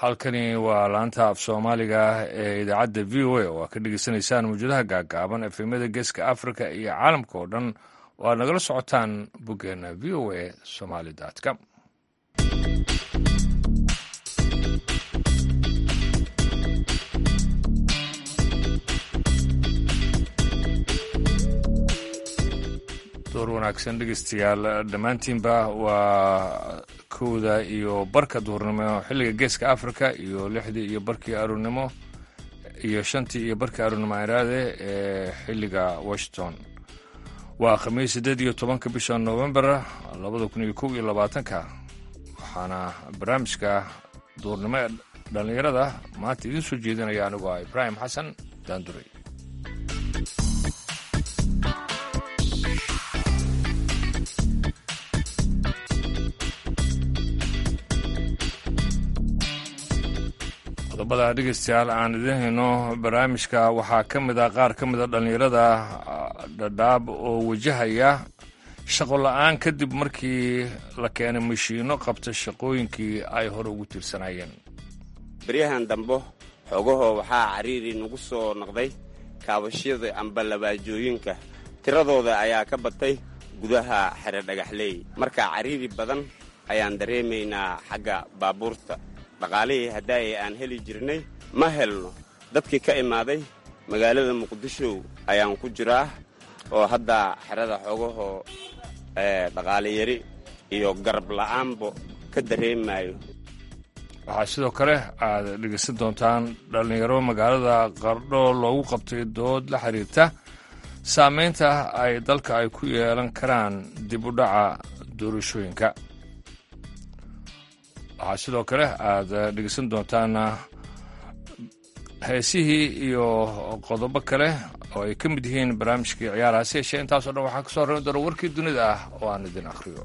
halkani waa laanta af soomaaliga ee idaacadda v o a oo aad ka dhegeysanaysaan mawjadaha gaagaaban efemyada geeska africa iyo caalamka oo dhan oo aad nagala socotaan boggeena v o a somaly com door wanaagsan dhegeystayaal dhammaantiinba waa kowda iyo barka duhurnimo xilliga geeska africa iyo lixdii iyo barkii aroornimo iyo shantii iyo barkii aroornimo iraade ee xilliga washington waa khamiis siddeed iyo tobanka bisha novembar labada kun iyo kow iyo labaatanka waxaana barnaamijka duhurnimo ee dhallinyarada maanta idiin soo jeedinaya anigoo ah ibraahim xasan daanduray qodobada dhegeystayaal aan idiin hayno barnaamijka waxaa ka mid ah qaar ka mida dhallinyarada dhadhaab oo wajahaya shaqo la-aan kadib markii la keenay mashiinno qabta shaqooyinkii ay hore ugu tiirsanayeen beryahan dambo xoogahoo waxaa cariiri nagu soo noqday kaabashyada amba labaajooyinka tiradooda ayaa ka batay gudaha xere dhagaxleey marka cariiri badan ayaan dareemaynaa xagga baabuurta dhaqaalihii haddaayay aan heli jirnay ma helno dadkii ka imaaday magaalada muqdisho ayaan ku jiraa oo hadda xerada xoogahoo dhaqaale yari iyo garab la'aanbo ka dareemayo waxaa sidoo kale aad dhegeysan doontaan dhallinyaro magaalada qardho loogu qabtay dood la xiriirta saamaynta ay dalka ay ku yeelan karaan dib u dhaca doorashooyinka waxaa sidoo kale aad dhegeysan doontaan heesihii iyo qodobo kale oo ay ka mid yihiin barnaamijkii ciyaaraha si yeeshee intaasoo dhan waxaa kasoo horreyn doona warkii dunida ah oo aan idin akhriyo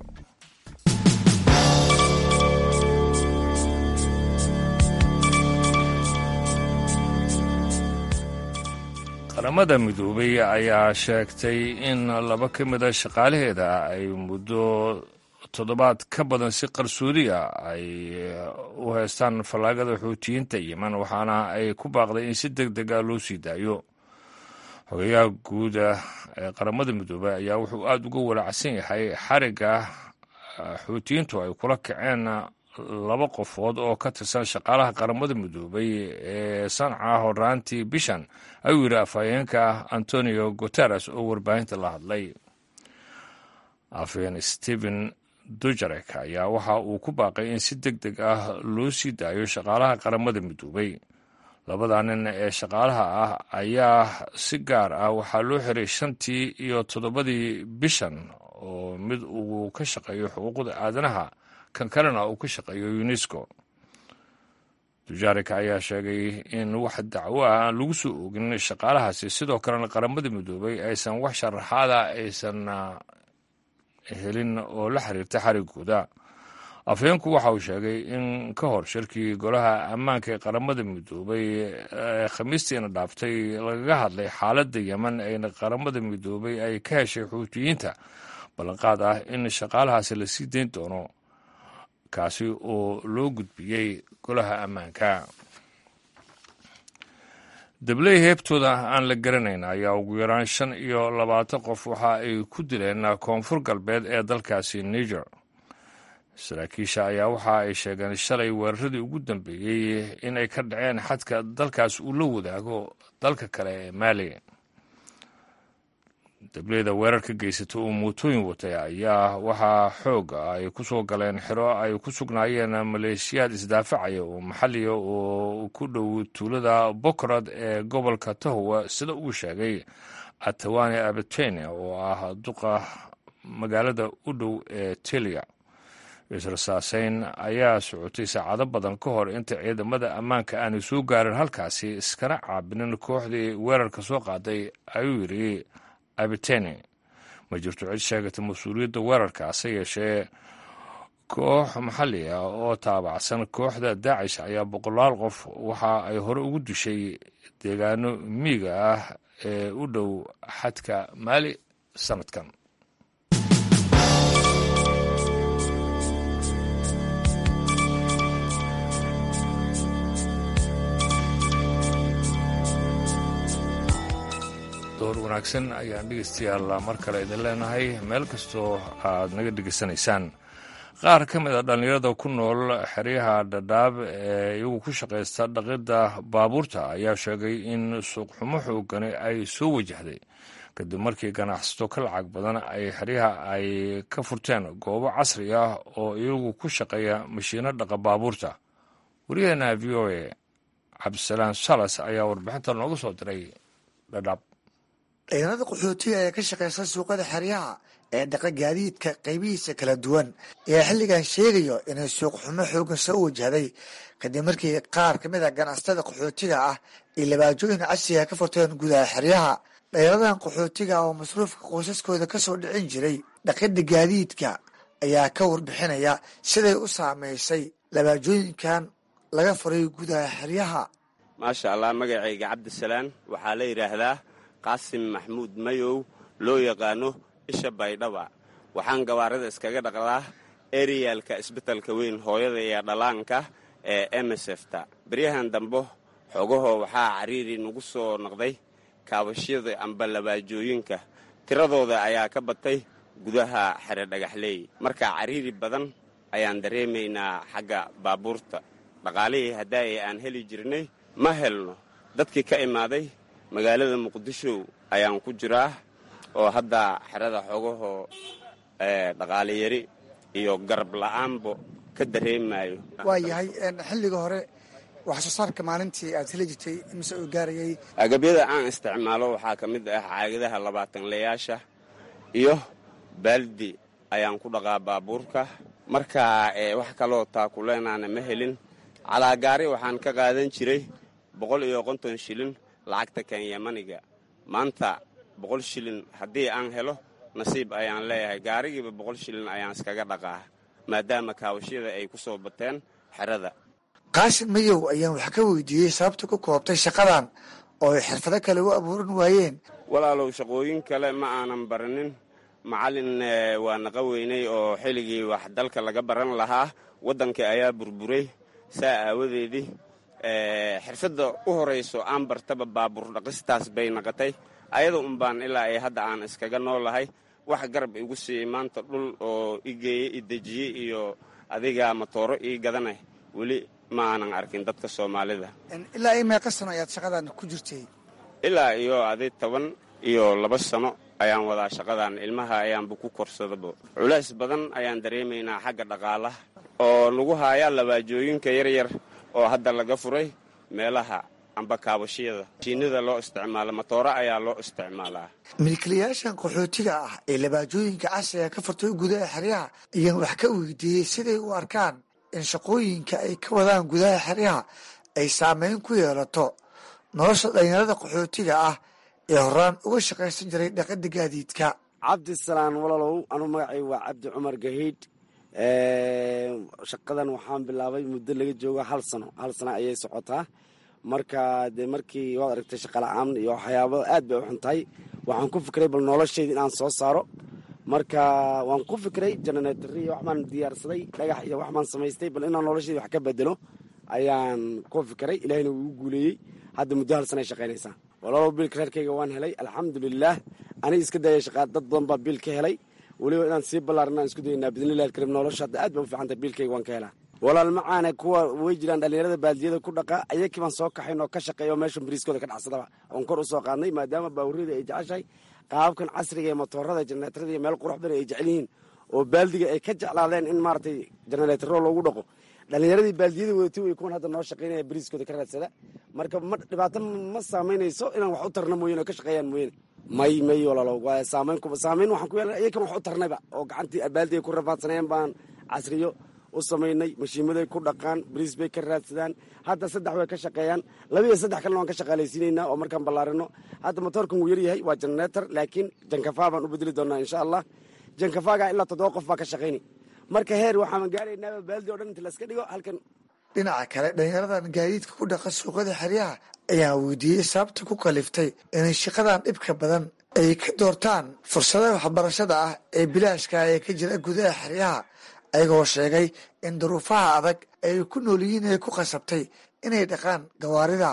qaramada midoobay ayaa sheegtay in laba ka mida shaqaalaheeda ay muddo toddobaad ka badan si qarsoodiya ay u haystaan fallaagada xuutiyiinta yeman waxaana ay ku baaqday in si deg deg ah loo sii daayo xogeyaha guuda ee qaramada midoobey ayaa wuxuu aada uga walaacsan yahay xarigga xuutiyiintu ay kula kaceen laba qofood oo ka tirsan shaqaalaha qaramada midoobay ee sanca horaantii bishan ayuu yidhi afhayeenka antonio guteres oo warbaahinta la hadlay afhayeen stephen dujarek ayaa waxa uu ku baaqay in si deg deg ah loo sii daayo shaqaalaha qaramada midoobay labada nin ee shaqaalaha ah ayaa si gaar ah waxaa loo xiray shantii iyo toddobadii bishan oo mid uu ka shaqeeyo xuquuqda aadanaha kan kalena uu ka shaqeeyo unesco dujarek ayaa sheegay in wax dacwo ah aan lagu soo oogin shaqaalahaasi sidoo kalena qaramada midoobay aysan wax sharaxaada aysan helin oo la xiriirta xarigooda afhayeenku waxa uu sheegay in ka hor shirkii golaha ammaanka ee qaramada midoobay ee khamiistiina dhaaftay lagaga hadlay xaaladda yeman ayna qaramada midoobay ay ka heshay xuutiyiinta ballanqaad ah in shaqaalahaasi la sii dayn doono kaasi oo loo gudbiyey golaha ammaanka dabley heebtooda aan la garanayn ayaa ugu yaraan shan iyo labaatan qof waxa ay ku dileen koonfur galbeed ee dalkaasi niger saraakiisha ayaa waxa ay sheegeen shalay weeraradii ugu dambeeyey inay ka dhaceen xadka dalkaas uu la wadaago dalka kale ee maali dableyda weerarka geysata uu mootooyin watay ayaa waxaa xoog ay ku soo galeen xiro ay ku sugnaayeen maleeshiyaad isdaafacaya oo maxalliga oo ku dhow tuulada bokorad ee gobolka tahowa sida uu sheegay atawane abetene oo ah duqa magaalada u dhow ee teliya israsaaseyn ayaa socotay saacado badan ka hor inta ciidamada ammaanka aanay soo gaarin halkaasi iskana caabinin kooxdii weerarka soo qaaday ayuu yidhi abitene ma jirto cid sheegata mas-uuliyadda weerarka hase yeeshee koox maxalli ah oo taabacsan kooxda daacish ayaa boqolaal qof waxa ay hore ugu dishay deegaano miiga ah ee u dhow xadka maali sanadkan wanaagsan ayaan dhegeystayaal mar kale idin leenahay meel kastoo aad naga dhegeysanaysaan qaar ka mid a dhallinyarada ku nool xeryaha dhadhaab ee iyagu ku shaqaysta dhaqidda baabuurta ayaa sheegay in suuqxumo xoogani ay soo wajahday kadib markii ganacsato ka lacag badan ay xeryaha ay ka furteen goobo casri ah oo iyagu ku shaqeeya mashiino dhaqa baabuurta wariyaheena v o a cabdisalaam salas ayaa warbixinta nooga soo diray dhadhaab dhalinyarada qaxootiga ee ka shaqaysta suuqada xeryaha ee dhaqa gaadiidka qaybihiisa kala duwan ayaa xilligan sheegayo inay suuq xumo xoogan soo wajahday kadib markii qaar ka mid a ganacsatada qaxootiga ah ay labaajooyin casriga ka furteen gudaha xeryaha dhalinyaradan qaxootiga oo masruufka qoysaskooda kasoo dhicin jiray dhaqidda gaadiidka ayaa ka warbixinaya siday u saameysay labaajooyinkan laga furay gudaha xeryaha maasha allah magacayga cabdisalaan waxaa la yidhaahdaa qaasim maxmuud mayow loo yaqaano isha baydhaba waxaan gawaarida iskaga dhaqdaa eriyaalka isbitalka weyn hooyada iyo dhallaanka ee emesefta beryahan dambo xogahoo waxaa cariiri nagu soo noqday kaabashyada amba labaajooyinka tiradooda ayaa ka batay gudaha xere dhagaxleey marka cariiri badan ayaan dareemaynaa xagga baabuurta dhaqaalihii haddaay aan heli jirnay ma helno dadkii ka imaaday magaalada muqdisho ayaan ku jiraa oo hadda xerada xogahoo dhaqaale yari iyo garab la'aanbo ka dareemayo waa yahay xilliga hore wax soo saarka maalintii aad heli jirtay mise uu gaarayay agabyada aan isticmaalo waxaa ka mid ah caagadaha labaatanlayaasha iyo baaldi ayaan ku dhaqaa baabuurka marka wax kaloo taakuleenaana ma helin calaagaari waxaan ka qaadan jiray boqol iyo konton shilin lacagta kenyamaniga maanta boqol shilin haddii aan helo nasiib ayaan leeyahay gaarigiiba boqol shilin ayaan iskaga dhaqaa maadaama kaawashyada ay ku soo bateen xerada qaasim mayow ayaan wax ka weydiiyey sababta ku koobtay shaqadan oo ay xirfado kale u abuuran waayeen walaalow shaqooyin kale ma aanan baranin macallin waa naqa weynay oo xilligii wax dalka laga baran lahaa waddankii ayaa burburay saa aawadeedii xirfadda u horayso aan bartaba baabuur dhaqistaas bay naqatay ayada unbaan ilaa ay hadda aan iskaga noolahay wax garab igu siiyey maanta dhul oo i geeyey i dejiyey iyo adiga matooro ii gadanay weli ma aanan arkin dadka soomaalida ilaa i meeqa sano ayaad shaqadan ku jirtay ilaa iyo adi toban iyo laba sano ayaan wadaa shaqadan ilmaha ayaanba ku korsadaba culays badan ayaan dareemaynaa xagga dhaqaalaha oo lagu haayaa labaajooyinka yaryar oo hadda laga furay meelaha amba kaabashyada shiinida loo isticmaalo matooro ayaa loo isticmaalaa milkiilayaashan qaxootiga ah ee labaajooyinka casriga ka furtay gudaha xeryaha ayaan wax ka weydiiyey siday u arkaan in shaqooyinka ay ka wadaan gudaha xeryaha ay saameyn ku yeelato nolosha dhalinyarada qaxootiga ah ee horaan uga shaqaysan jiray dhaqada gaadiidka cabdisalaan walaalow anuu magacay waa cabdi cumar gahiidh shaqadan waxaan bilaabay muddo laga joogo hal sano hal sano ayay socotaa marka dee markii waad aragtay shaqala-aan iyo waxyaaba aad bay u xun tahay waxaan ku fikray bal noloshayda inaan soo saaro marka waan ku fikray jananeetari iyo waxbaan diyaarsaday dhagax iyo waxbaan samaystay bal inaan noloshayda wax ka bedelo ayaan ku fikray ilahina wuu igu guuleeyey hadda muddo hal sana ay shaqaynaysaa walaalow biilka reerkayga waan helay alxamdulilaah aniga iska dayay shaqaa dad badan baa biil ka helay weliba inaan sii ballaarin aan isku daynaa bidnillahi alkarim nolosha hadda aad bay u fiican tahay biilkayga waan ka helaa walaal macaane kuwa way jiraan dhallinyarada baaldiyada ku dhaqa ayakii baan soo kaxayn oo ka shaqeeya oo meeshan bariiskooda ka dhacsadaba oon kor u soo qaadnay maadaama baawuriyada ay jeceshahay qaababkan casriga ee motoorada janareetarada iyo meel qurux badan ay jecel yihiin oo baaldiga ay ka jeclaadeen in maaragtay janareetaro loogu dhaqo dhallinyaradii baaldiyada wadatay way kuwan hadda noo shaqaynaya bariiskooda ka raadsada marka ma dhibaato ma saamaynayso inaan wax u tarna mooyane oo ka shaqeeyaan mooyane may may walaalow waa saamayn saamayn waxaan ku yeelan iyakan wax u tarnayba oo gacantii baaldiga ku rafaadsanayeen baan casriyo u samaynay mashiimaday ku dhaqaan bariis bay ka raadsadaan hadda saddex way ka shaqeeyaan laba iyo saddex kalena waan ka shaqaalaysiinaynaa oo markaan ballaarino hadda motoorkan wuu yaryahay waa janareetar laakiin jankafaa baan u bedeli doonaa insha allah jankafaaga ilaa toddoba qof baa ka shaqayni marka heer waxaan gaaraynaaba baaldi o dhan inta layska dhigo halkan dhinaca kale dhalinyaradan gaadiidka ku dhaqa suuqada xeryaha ayaa weydiiyey sababta ku kaliftay inay shaqadan dhibka badan ay ka doortaan fursadaha waxbarashada ah ee bilaashka ee ka jira gudaha xeryaha ayagoo sheegay in duruufaha adag ay ku nool yihiin ay ku qasabtay inay dhaqaan gawaarida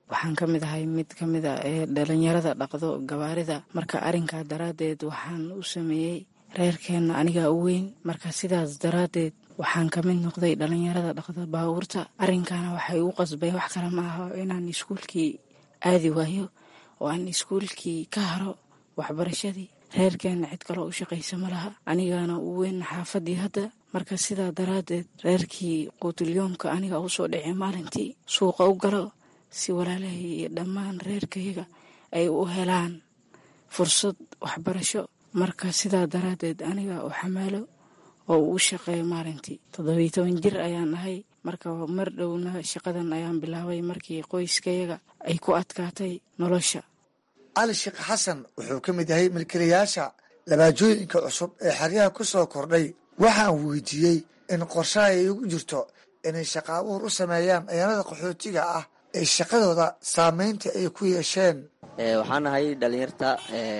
waxaan ka mid ahay mid ka mid a ee dhalinyarada dhaqdo gawaarida marka arrinkaa daraaddeed waxaan u sameeyey reerkeenna anigaa u weyn marka sidaas daraaddeed waxaan ka mid noqday dhalinyarada dhaqda baabuurta arrinkaana waxay u qasbay wax kale ma aho inaan iskuulkii aadi waayo oo aan iskuulkii ka haro waxbarashadii reerkeenna cid kaloo u shaqaysa ma laha anigaana u weyn xaafadii hadda marka sidaa daraaddeed reerkii quutulyoomka aniga usoo dhicay maalintii suuqa u galo si walaalahay iyo dhammaan reerkayaga ay u helaan fursad waxbarasho marka sidaa daraaddeed aniga u xamaalo oo uu u shaqeeyo maalintii toddobiyi toban jir ayaan ahay marka mar dhowna shaqadan ayaan bilaabay markii qoyskayaga ay ku adkaatay nolosha cali sheekh xasan wuxuu ka mid yahay milkilayaasha labaajooyinka cusub ee xeryaha ku soo kordhay waxaan weydiiyey in qorshaha ay ugu jirto inay shaqa abuur u sameeyaan ciyaanada qaxootiga ah ee shaqadooda saameynta ay ku yeesheen waxaan ahay dhalinyarta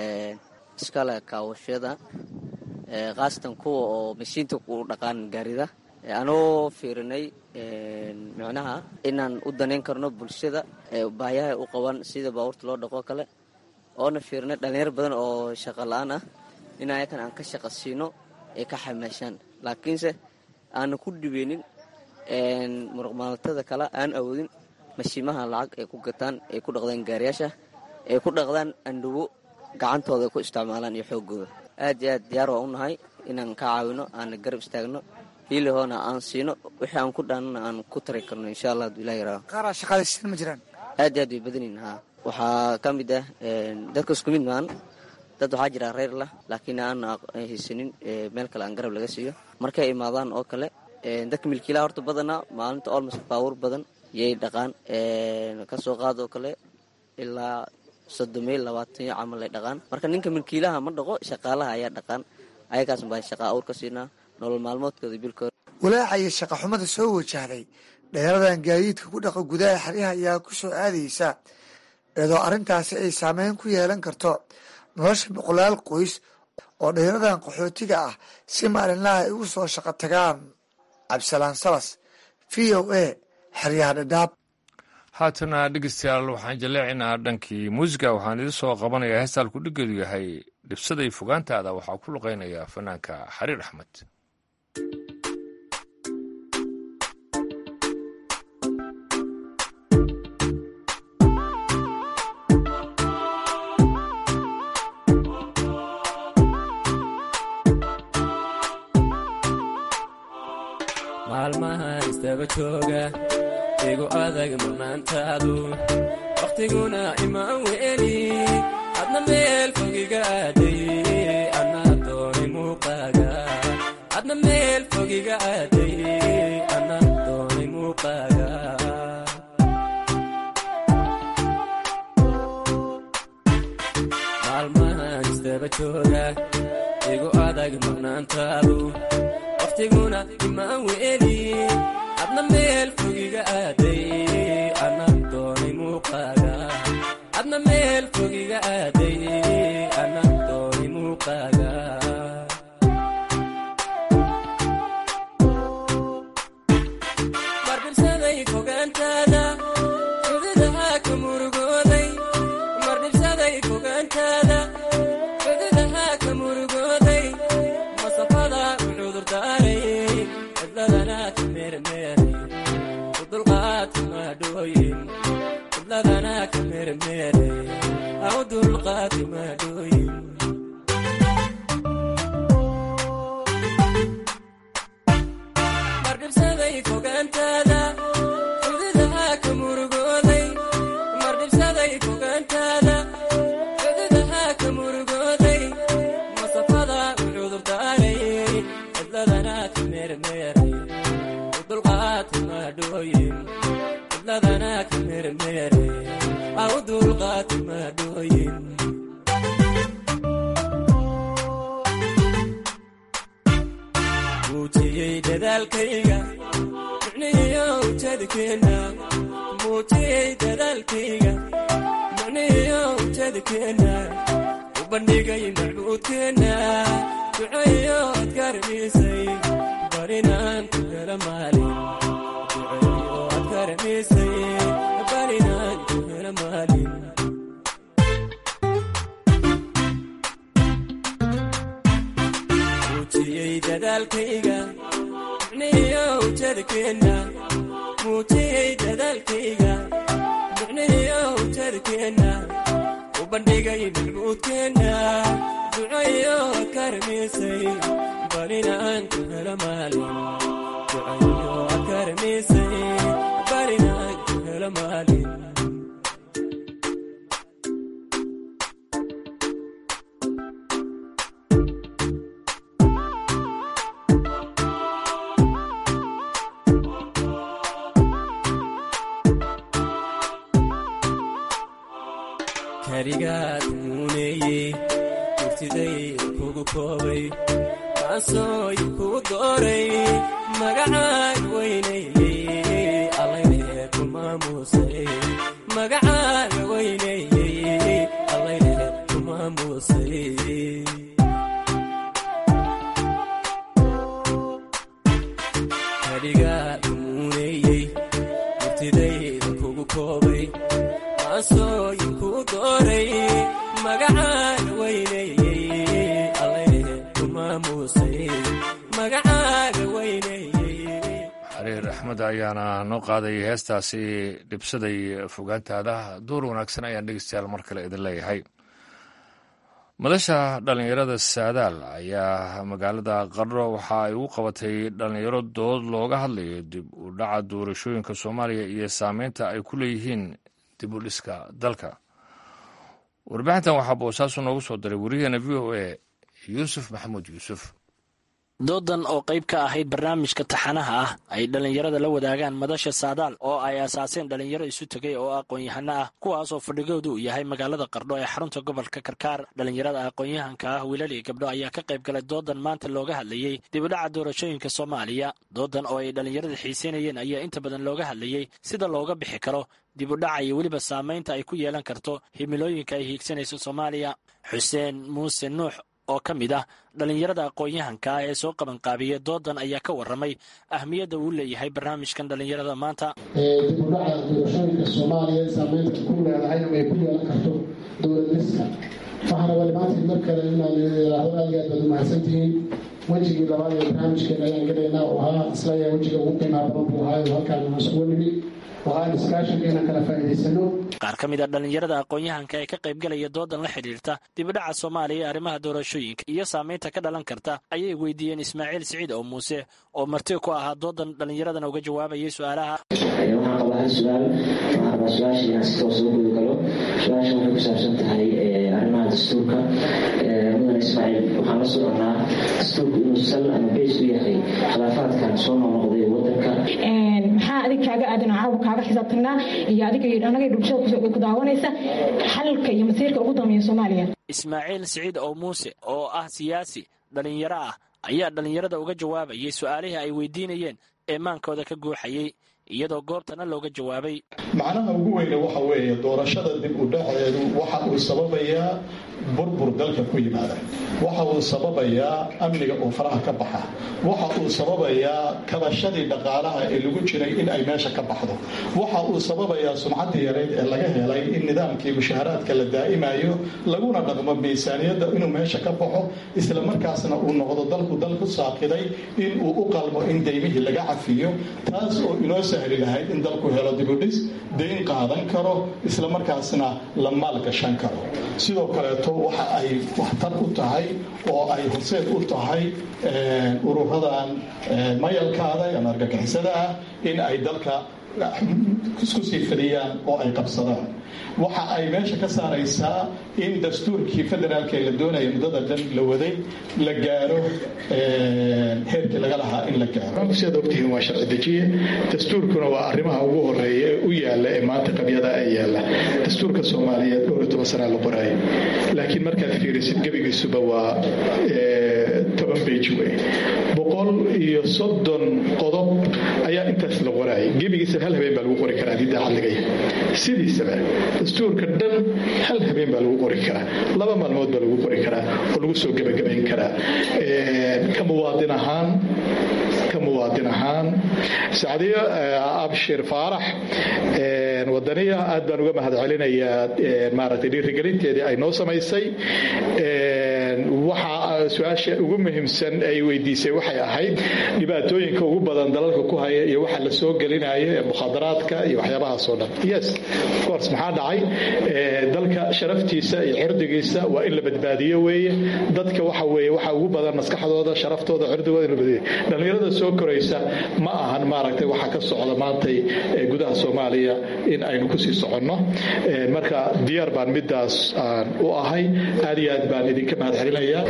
iskale kaawashada khaasatan kuwa oo mashiinta ku dhaqaan gaarida anoo fiirinay micnaha inaan u danayn karno bulshada baayaha u qaban sida baabuurta loo dhaqo kale oona fiirinay dhalinyar badan oo shaqa la-aan ah in ayakan aan ka shaqa siino ay ka xamaashaan laakiinse aana ku dhibeynin muruqmaaltada kale aan awoodin mashiimaha lacag ay ku gataan ay ku dhaqdaan gaariyaasha ay ku dhaqdaan andhawo gacantooda ay ku isticmaalaan iyo xoogooda aad iyo aad diyaar waa u nahay inaan ka caawino aana garab istaagno hiilihoona aan siino wixii aan ku dhaanana aan ku tari karno insha allah haduu ilah yaraa qaaraa shaqaalaysiin ma jiraan aad iyo aad way badanyihin haa waxaa ka mid ah dadka isku mid maan dad waxaa jira reer lah laakiin aan haysanin meel kale aan garab laga siiyo markay imaadaan oo kale dadka milkiilaha horta badanaa maalinta olmost baawur badan yay dhaqaan kasoo qaad oo kale ilaa soddomiyo labaataniyo camal ay dhaqaan marka ninka milkiilaha ma dhaqo shaqaalaha ayaa dhaqaan ayagaas baa shaqa awr ka siinaa nolol maalmoodkooda bilkooda walaacayo shaqa xumada soo wajahday dheeradan gaadiidka ku dhaqa gudaha xeryaha ayaa ku soo aadaysa iyadoo arrintaasi ay saameyn ku yeelan karto nolosha boqolaal qoys oo dheeradan qaxootiga ah si maalinlaha ay ugu soo shaqo tagaan cabdisalaan salas v o a xeryaha dhadhaab haatana dhegeystayaal waxaan jaleecinaa dhankii muusiga waxaan idin soo qabanayaa heestaan kudhigeedu yahay dhibsaday fogaantaada waxaa ku luqeynaya fanaanka xariir axmed maalmahan istaba jooga igu adag murnaantaadu wakhtiguna imaan weeli adna meel fogiga aaday anna doonay muuqaaga adna meel fogiga aaday anna doonay muuqaaga maalmahan istaba jooga igu adag murnaantaadu wakhtiguna imaan weeli adna meel fogiga aaday anna doonay muuqaaga adna meel fogiga aaday anna doonay muuqaaga mardhibsaday fogaantaada xududaha ka murugooday mardhibsaday fogaantaada xududaha ka murugooday masafada u cudurdaaray cidladana ka meermeeray u dulqaati maadhooyin cidladana ka meermeeray au dulqaati maadhooyin mardhibsaday fogaantaada xududaha ka murugooday mardhibsaday fogaantaada xududaha ka murugooday masafada u cudurdaaray cidladana ka meermeeray u dulqaati maadhooyin cidladana ka meermeeray au dulqaati maadhooyin muujiyey dadaalkayga micnihiyo ujeedkeenna muujiyey dadaalkayga micnihiyo ujeedkeenna u bandhigay macbuudkeenna duceeyo ad garamisay barinaan ku hela maalin duceeyo ad garamisay barinaan ku hela dadaalkayga micnihiyo ujeedkeenna muujiyey dadaalkayga micnihiyo ujeedkeenna u bandhigay macbuudkeenna ducayo akarmiisay balinaan ku helo maalin ducayo akarmiisay balinaan ku helo maalin karigaad muuneeyey murtiday kugu koobay kaasooy kuu dooray magacaan weynaeyey allayne ku maamuusay magacaaga weynaeyey allayne ku maamuusay karigaad muuneeyey murtidayda kugu koobay kaasooy kuu dooray magacaan weynaeyey allayne ku maamuusay magacaaga weynaeyey xariir axmed ayaana noo qaadayay heestaasi dhibsaday fogaantaada duur wanaagsan ayaan dhegeystayaal mar kale idin leeyahay madasha dhallinyarada saadaal ayaa magaalada qardho waxa ay u qabatay dhallinyaro dood looga hadlayo dib u dhaca doorashooyinka soomaaliya iyo saameynta ay ku leeyihiin dib u dhiska dalka warbixintan waxaa boosaasu noogu soo diray wariyaheena v o a yuusuf maxamuud yuusuf doodan oo qayb ka ahayd barnaamijka taxanaha ah ay dhallinyarada la wadaagaan madasha saadaal oo ay asaaseen dhallinyaro isu tegay oo aqoon-yahano ah kuwaasoo fadhigoodu uu yahay magaalada qardho ee xarunta gobolka karkaar dhallinyarada aqoon-yahanka ah wiilal iyo gabdho ayaa ka qayb galay doodan maanta looga hadlayey dibudhaca doorashooyinka soomaaliya doodan oo ay dhallinyarada xiiseynayeen ayaa inta badan looga hadlayey sida looga bixi karo dibudhaca iyo weliba saamaynta ay ku yeelan karto himilooyinka ay hiigsanayso soomaaliya xuseen muuse nuux oo ka mid ah dhallinyarada aqoon-yahanka ah ee soo qabanqaabiya doodan ayaa ka warramay ahmiyadda uu leeyahay barnaamijkan dhallinyarada maanta dib u dhaca doorashooyinka soomaaliya saameynta ku leedahay ay ku yeelan karto dowladniska waxaana wali maanta mar kale inaan yidhaahdo aad iyo aad baad umahadsantihiin wejigii labaad ee barnaamijkeena ayaan gelaynaa oo ahaa islayaa wejiga ugu qiimaha badan buu ahaayo halkaan aan isugu nimi oo aan iskaashinka inaan kala faa'iidaysano qaar ka mid a dhallinyarada aqoon-yahanka ee ka qaybgalaya doodan la xidhiirta dibudhaca soomaaliya ee arrimaha doorashooyinka iyo saamaynta ka dhalan karta ayay weydiiyeen ismaaciil siciid oo muuse oo marti ku ahaa doodan dhallinyaradana uga jawaabayay su-aalaha waxaan qabaa hal su-aal waxaan rabaa su-aasha inaan si toos ugu guda galo su-aasha waxay ku saabsan tahay arrimaha dastuurka mudan ismaaciil waxaan la soconnaa dastuurku inuu sal ama beys u yahay khilaafaadkan soo noqnoqday wadanka maxaa adig kaaga aadan caawa kaaga xisaabtanaa iyo adiga iyo anaga bulshada ku daawanaysa xalka iyo masiirka ugu dambeeya soomaaliya ismaaciil siciid oo muuse oo ah siyaasi dhallinyaro ah ayaa dhallinyarada uga jawaabayay su-aalihii ay weydiinayeen ee maankooda ka guuxayey iyadoo goobtana looga jawaabay macnaha ugu weyne waxa weeye doorashada dib u dhaceedu waxa uu sababayaa burbur dalka ku yimaada waxa uu sababayaa amniga oo faraha ka baxa waxa uu sababayaa kabashadii dhaqaalaha ee lagu jiray in ay meesha ka baxdo waxa uu sababayaa sumcaddii yareyd ee laga helay in nidaamkii mushaharaadka la daa'imayo laguna dhaqmo miisaaniyadda inuu meesha ka baxo isla markaasna uu noqdo dalku dal ku saaqiday in uu u qalmo in deymihii laga cafiyo taas oo inoo sahli lahayd in dalku helo dibudhis dayn qaadan karo isla markaasna la maalgashan karo sidoo kaleeto waxa ay waxtar u tahay oo ay horseed u tahay ururadan mayalkaada ama argagixisada ah in ay dalka isku sii fadhiyaan oo ay qabsadaan waxa ay meesha ka saaraysaa in dastuurkii federaalka ee la doonaya muddada dhan la waday la gaaro heerkii laga lahaa in la gaaro sidaad ogtihiin waa sharci dejiye dastuurkuna waa arrimaha ugu horeeya ee u yaalla ee maanta qabyada ee yaalla dastuurka soomaaliyeed dhowr iyo toban sanaa la qoraayay laakiin markaad fiirisid gebigiisuba waa toban beji wey boqol iyo soddon qodob ayaa intaas la qoraayay gebigiisa hal habeen baa lagu qori karaa haddii daacad laga yahay sidiisaba dastuurka dhan hal habeen baa lagu qori karaa laba maalmood baa lagu qori karaa oo lagu soo gebagabayn karaa ka muwaadin ahaan ka muwaadin ahaan sacdiyo abshir faarax wadaniya aad baan uga mahad celinayaa maaragtay dhiirigelinteedii ay noo samaysay waxa su-aasha ugu muhiimsan ay weydiisay waxay ahayd dhibaatooyinka ugu badan dalalka ku haya iyo waxa la soo gelinayo ee mukhadaraadka iyo waxyaabahaasoo dhan yes of course maxaa dhacay dalka sharaftiisa iyo cirdigiisa waa in la badbaadiyo weeye dadka waxa weeye waxa ugu badan maskaxdooda sharaftooda cirdigooda in la badbaadiyo dhallinyarada soo koraysa ma ahan maaragtay waxa ka socda maantay gudaha soomaaliya in aynu kusii soconno marka diyaar baan midaas aan u ahay aad iyo aad baan idinka mahad celinayaa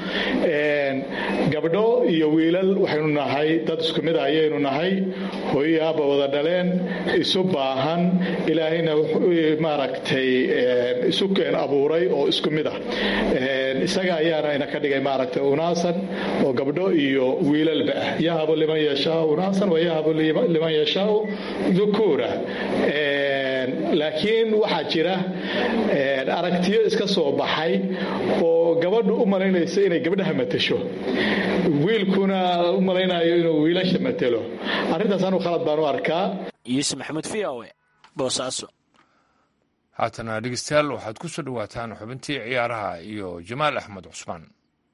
gabdho iyo wiilal waxaynu nahay dad isku mid a ayaynu nahay hooyo aabba wada dhaleen isu baahan ilaahayna maaragtay isu keen abuuray oo isku mid ah isaga ayaana ina ka dhigay maaragtay unaasan oo gabdho iyo wiilalba ah yahabu liman yashaau unaasan wa yahabu liman yashaau dhukuura laakiin waxaa jira aragtiyo iska soo baxay oo gabadhu u malaynaysa inay gabdhaha matasho wiilkuna u malaynayo inuu wiilasha matelo arrintaas anu khalad baan u arkaa yuusuf maxamuud v o e boosaaso haatana dhegeystayaal waxaad ku soo dhowaataan xubintii ciyaaraha iyo jamaal axmed cusmaan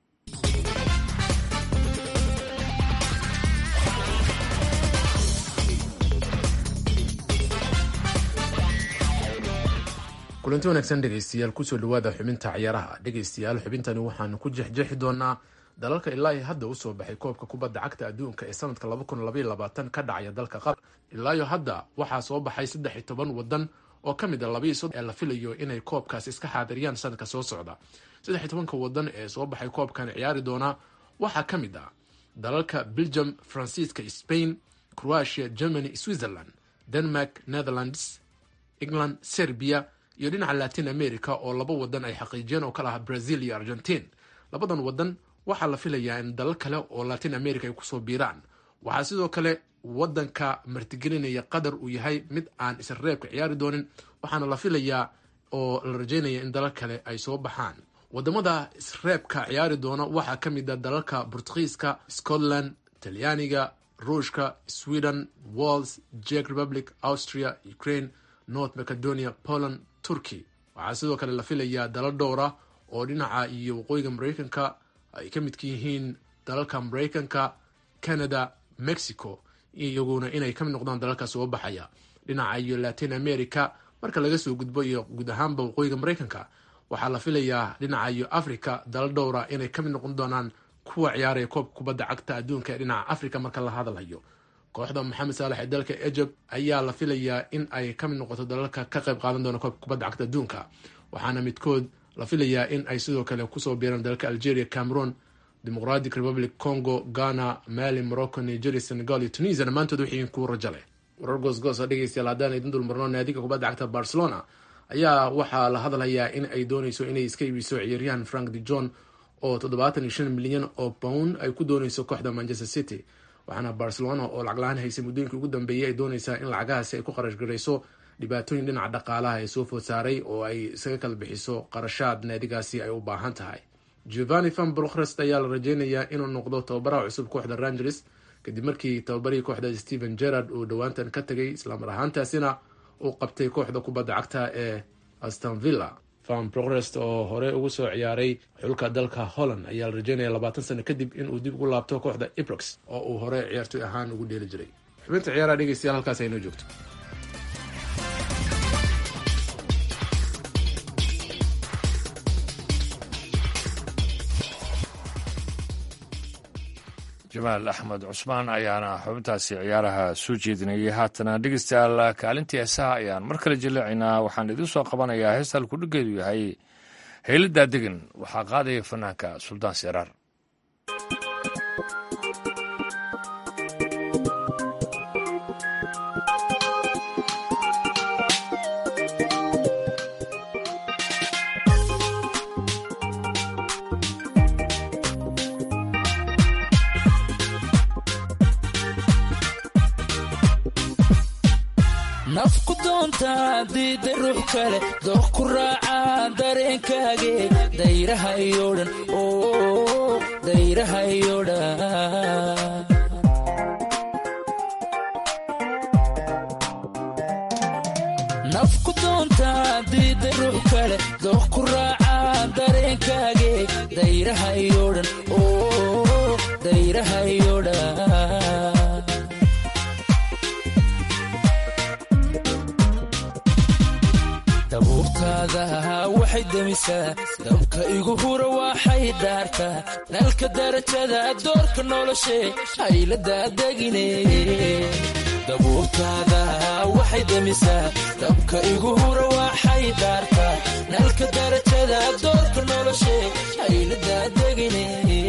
kulanti wanaagsan dhegeystayaal kusoo dhawaada xubinta ciyaaraha dhegeystayaal xubintani waxaanu ku jexjeexi doonaa dalalka ilaahi hadda usoo baxay koobka kubadda cagta adduunka ee sanadka ka dhacaya dalka qatar ilaayo hadda waxaa soo baxay saddex iyo toban wadan oo ka mid a labayo soddon ee la filayo inay koobkaas iska xaadiriyaan sanadka soo socda saddex iyo tobanka wadan ee soo baxay koobkan ciyaari doonaa waxaa ka mid ah dalalka belgium faransiiska spain croatia germany switzerland denmark netherlands england serbia iyo dhinaca latin america oo laba wadan ay xaqiijiyeen oo kala ah brazil iyo argentine labadan wadan waxaa la filayaa in dalal kale oo latin america ay kusoo biiraan waxaa sidoo kale wadanka martigelinaya qatar uu yahay mid aan isreebka ciyaari doonin waxaana la filayaa oo la rajeynaya in dalal kale ay soo baxaan wadamada isreebka ciyaari doona waxaa ka mid a dalalka bortugiiska scotland talyaaniga ruushka sweden wals jek republic austria ukraine north macedonia poland turkey waxaa sidoo kale la filayaa dalal dhowra oo dhinaca iyo waqooyiga mareykanka ay ka midka yihiin dalalka mareykanka canada mexico iyaguna inay kamid noqdaan dalalka soo baxaya dhinaca iyo latin america marka laga soo gudbo iyo guud ahaanba waqooyiga mareykanka waxaa la filayaa dhinaca iyo africa dalal dhowra inay kamid noqon doonaan kuwa ciyaaraya koobka kubadda cagta adduunka ee dhinaca africa marka la hadalhayo kooxda maxamed saalex ee dalka egypt ayaa la filayaa in ay ka mid noqoto dalalka ka qayb qaadan doona koobka kubadda cagta adduunka waxaana midkood la filayaa in ay sidoo kale kusoo biiraan dalalka algeria cameroon democratic republic congo ghana mali morocco nigeria senegal iyo tunisia dhammaantood waxay kuwa rajo leh warar goosgoos oo dhegeystayaal haddaan idin dulmarno naadiga kubadda cagta barcelona ayaa waxaa la hadlayaa in ay dooneyso inay iska iibiso ciyaaryahan frank de john oo toddobaatan iyo shan milyan oo pound ay ku dooneyso kooxda manchester city waxaana barcelona oo lacag la-aan haysay muddooyinkii ugu dambeeyey ay dooneysaa in lacagahaasi ay ku qarash garayso dhibaatooyin dhinaca dhaqaalaha ee soo food saaray oo ay isaga kala bixiso qarashaad naadigaasi ay u baahan tahay giovanni van brochrest ayaa la rajeynayaa inuu noqdo tababaraha cusub kooxda rangers kadib markii tababarihii kooxda stephen gerard uu dhowaantan ka tegay islamar ahaantaasina uu qabtay kooxda kubadda cagta ee aston villa van brochrest oo hore ugu soo ciyaaray xulka dalka holland ayaa la rajeynaya labaatan sano kadib inuu dib ugu laabto kooxda ibrox oo uu hore ciyaartoy ahaan ugu dheeli jiray xubinta ciyaaraha dhegeystayaal halkaas aynoo joogto jamaal axmed cusmaan ayaana xubintaasi ciyaaraha soo jeedinayay haatana dhegeystayaal kaalintii heesaha ayaan mar kale jaleecaynaa waxaan idiin soo qabanayaa heesta halkudhigeedu yahay hayladaa degan waxaa qaadaya fanaanka suldaan seraar nafku doonta diida ruux kale dooq ku raaca dareenkaage dayraha iyo dhan dayraha iyo dhan nafku doonta diida ruux kale dooq ku raaca dareenkaage dayraha iyo dhan oo dayraha iyo dhan dabuurtaada waxay demisaa dabka igu hura waxay dhaartaa nalka darajada doorka noloshe hayladadegine dabuurtaada waxay demisaa dabka igu hura waxay dhaartaa nalka darajada doorka noloshe hayladadegine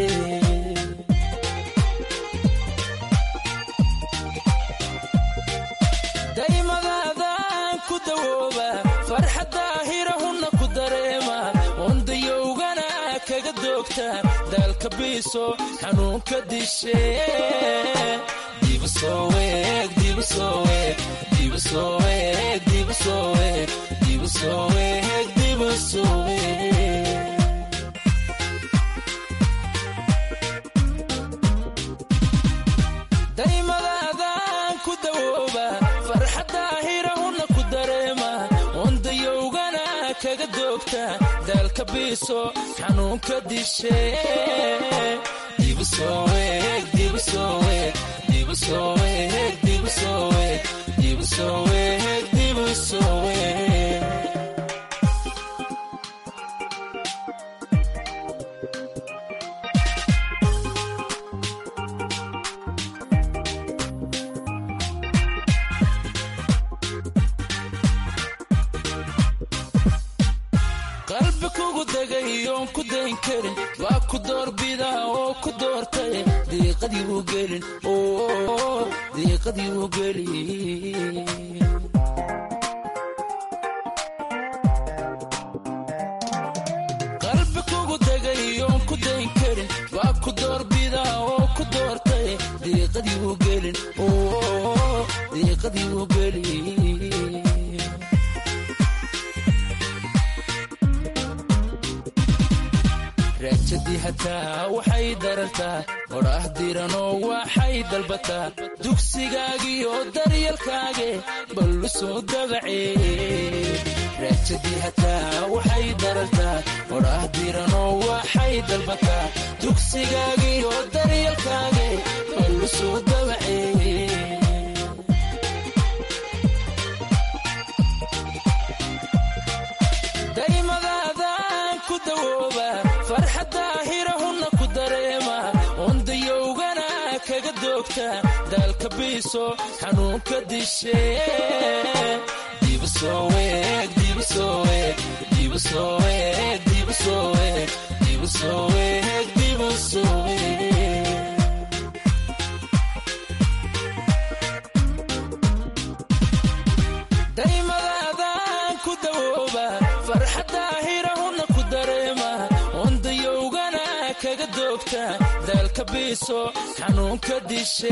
daymadaadaan ku dawooba farxadda hirahunna ku dareema wandayowgana kaga doogta daalka biiso xanuunka dishe daymadaadaan ku dawooba farxadda hirahunna ku dareema wandayowgana kaga doogta daalka biiso xanuunka dishe qalbi kugu degay oon ku dayn karin waa ku doorbida oo ku doortay diiqadii u gelin diiqadii u gelin qalbi kugu degay oon ku dayn karin waa ku doorbida oo ku doortay diiqadii u gelin diiqadii u gelin raajadii hataa waxay darartaa odhaah diranoo waxay dalbataa dugsigaagiyo daryalkaage ballu soo dabacee raajadii hataa waxay darartaa odhaah diranoo waxay dalbataa dugsigaagiyo daryalkaage ballu soo dabacee daymadaadaan ku dawooba farxadda hirahunna ku dareema wandayowgana kaga doogta daalka biiso xanuunka dishe daymadaadaan ku dawooba farxadda hirahunna ku dareema wandayowgana kaga doogta daalka biiso xanuunka dishe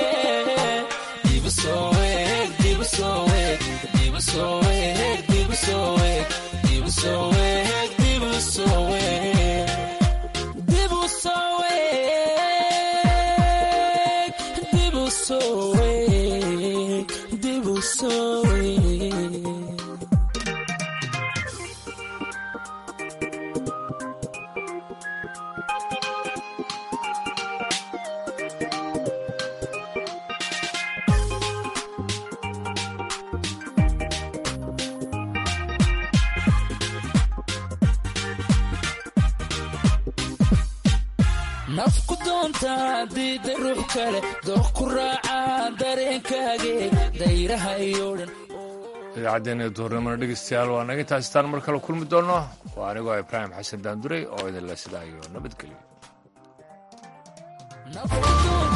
dibu sowe nafku doonta diida ruux kale dooq ku raaca dareenkaage dayraha iyo dhan idaacaddeenna duhurnimona dhegeystayaal waa naga intaasitaan mar kale kulmi doonno waa anigoo ibraahim xasan daanduray oo idinle sidaa iyo nabadgelyo